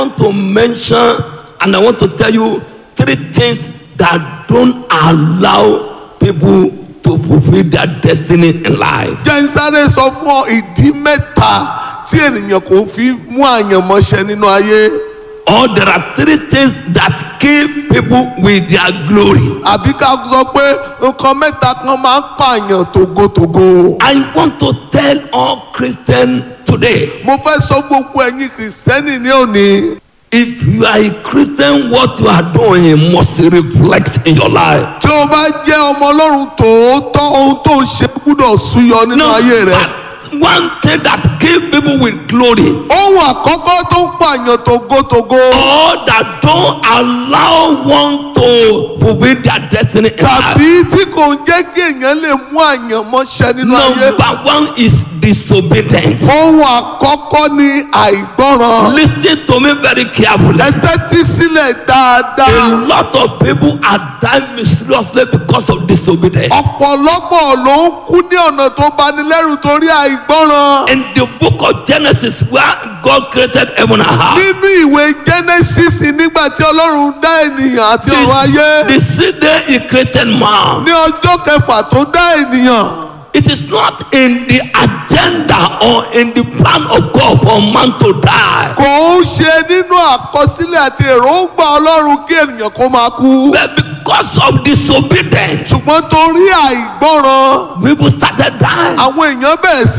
want to mention and I want to tell you three things that don't allow people to fulfill their destiny in life. jẹ́ ń sáré sọ fún ọ ìdí mẹ́ta tí ènìyàn kò fi mú àyànmọ́ṣẹ nínú ayé Or there are three things that kill people with their glory. àbí ká sọ pé nǹkan mẹ́ta kan máa ń pààyàn tògótògó. I want to tell all Christians today mo fẹ́ sọ gbogbo ẹ̀yin kìrìsìtẹ́nì ní òní if you are a Christian, what you are doing must reflect in your life. tí o bá jẹ́ ọmọ ọlọ́run tòótọ́ ohun tó ń ṣe gbúdọ̀ súyọ nínú ayé rẹ. but one thing that kill people with glory ohun àkọ́kọ́ tó ń pààyàn tògótògó or that don't allow one to fulfill their destiny in life. tàbí tí kò ń jẹ́ kí èèyàn lè mú àyànmọ́ṣẹ nínú ayé. Number one is disobedience. ohun àkọ́kọ́ ni àìgbọ́ràn. Listen to me very carefully. ẹ tẹ́tí sílẹ̀ dáadáa. A lot of people are dying mysteriously because of disobedience. ọ̀pọ̀lọpọ̀ ló ń kú ní ọ̀nà tó bani lẹ́rù torí àìgbọ́ràn. In the book of Genesis, where God created heaven and earth, nínú ìwé genesis nígbà tí ọlọ́run dá ènìyàn àti ọ̀run ayé the, the sixth day He created man. ní ọjọ́ kẹfà tó dá ènìyàn It is not in the agenda or in the plan of God for man to die. kò ń ṣe nínú àkọsílẹ̀ àti èròǹgbà ọlọ́run kí ènìyàn kó máa kú But because of disobedience, ṣùgbọ́n torí àìgbọ́ràn people started dying. àwọn èèyàn bẹ̀rẹ̀ sí